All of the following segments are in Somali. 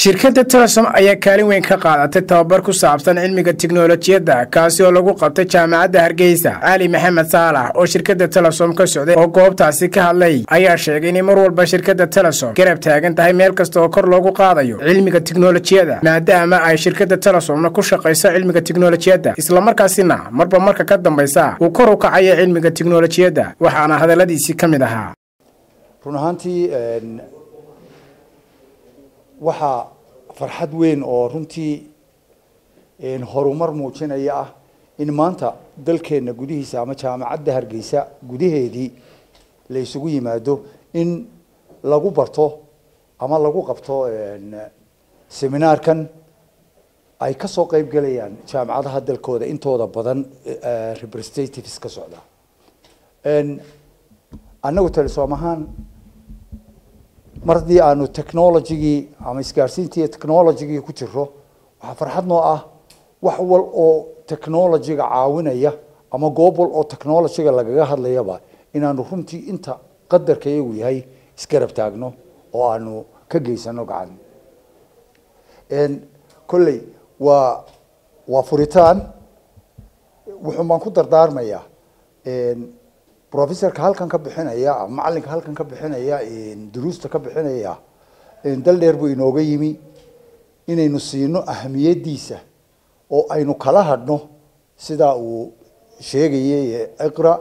shirkadda telesom ayaa kaalin weyn ka qaadatay tababar ku saabsan cilmiga tiknolojiyadda kaasi oo lagu qabtay jaamacadda hargeysa cali maxamed saalax oo shirkadda telesom ka socday oo goobtaasi ka hadlay ayaa sheegay inay mar walba shirkadda telesom garab taagan tahay meel kasta oo kor loogu qaadayo cilmiga tiknolojiyadda maadaama ay shirkadda telesomna ku shaqayso cilmiga tiknolojiyadda islamarkaasina marba marka ka dambaysa uu kor u kacayo cilmiga tiknolojiyadda waxaana hadalladiisii ka mid ahaa run ahaantii waxaa farxad weyn oo runtii horumar muujinaya ah in maanta dalkeenna gudihiisa ama jaamacadda hargeysa gudaheedii la isugu yimaado in lagu barto ama lagu qabto seminaarkan ay kasoo qeyb gelayaan jaamacadaha dalkooda intooda badan representatives ka socda annagu telesom ahaan mar haddii aanu technologigii ama isgaarsiintii technologigii ku jiro waxaa farxad noo ah wax wal oo technologiga caawinaya ama goob wal oo technologiga lagaga hadlayaba inaanu runtii inta qadarka iyagu yahay isgarab taagno oo aanu ka geysano gacan kolley waa waa furitaan wuxuun baan ku dardaarmayaa professorka halkan ka bixinaya ama macalinka halkan ka bixinaya duruusta ka bixinaya dal dheer buu inooga yimi inaynu siino ahamiyadiisa oo aynu kala hadhno sidaa uu sheegayay iqra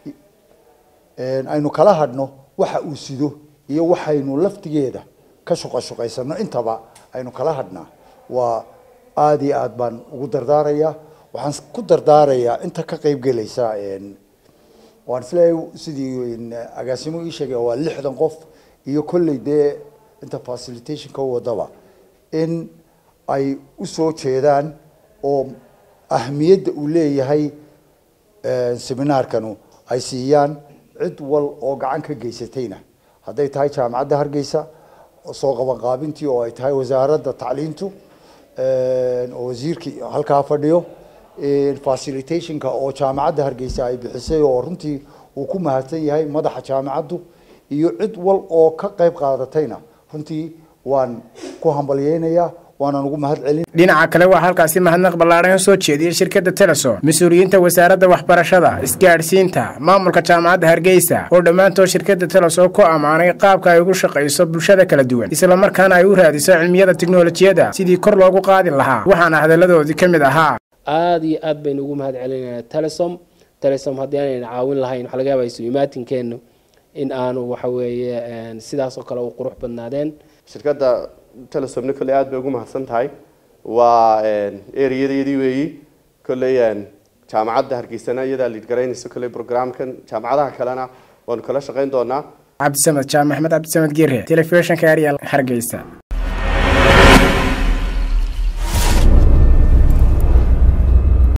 aynu kala hadhno waxa uu sido iyo waxaynu laftigeeda ka shuqa shuqaysano intaba aynu kala hadhnaa waa aada iyo aad baan ugu dardaaraya waxaan ku dardaarayaa inta ka qeyb gelaysa waan isleeyahay sidii agaasimo ii sheegay waa lixdan qof iyo kolley dee inta facilitationka wadaba in ay usoo jeedaan oo ahmiyadda uu leeyahay seminaarkanu ay siiyaan cid wal oo gacan ka geysatayna hadday tahay jaamacadda hargeysa soo qabanqaabintii oo ay tahay wasaaradda tacliintu oo wasiirkii halkaa fadhiyo facilitationka oo jaamacadda hargeysa ay bixisay oo runtii uu ku mahadsan yahay madaxa jaamacaddu iyo cid wal oo ka qayb qaadatayna runtii waan ku hambalyeynayaa waanaan ugu mahad celin dhinaca kale waxaa halkaasi mahadnaq ballaadhan soo jeediyey shirkadda telesom mas-uuliyiinta wasaaradda waxbarashada isgaadhsiinta maamulka jaamacadda hargeysa oo dhammaantood shirkadda telesom ku ammaanay qaabka ay ugu shaqayso bulshada kala duwan islamarkaana ay u raadiso cilmiyada tiknolojiyadda sidii kor loogu qaadi lahaa waxaana hadalladoodii ka mid ahaa aada iyo aad baynu ugu mahad celinayna telesom telesom haddii aanayna caawin lahayn waxa laga yaaba isu imaatinkeenu in aanu waxa weeye sidaas oo kale u qurux badnaadeen shirkadda telesomna kolley aada bay ugu mahadsan tahay waa ereyadayadii weeyi kolley jaamacadda hargeysana iyadaa liid garaynaysa kolley programkan jaamacadaha kalena waanu kala shaqayn doonaa cabdisamed jaam maxmed cabdisamed gire telefishinka arial hargeysa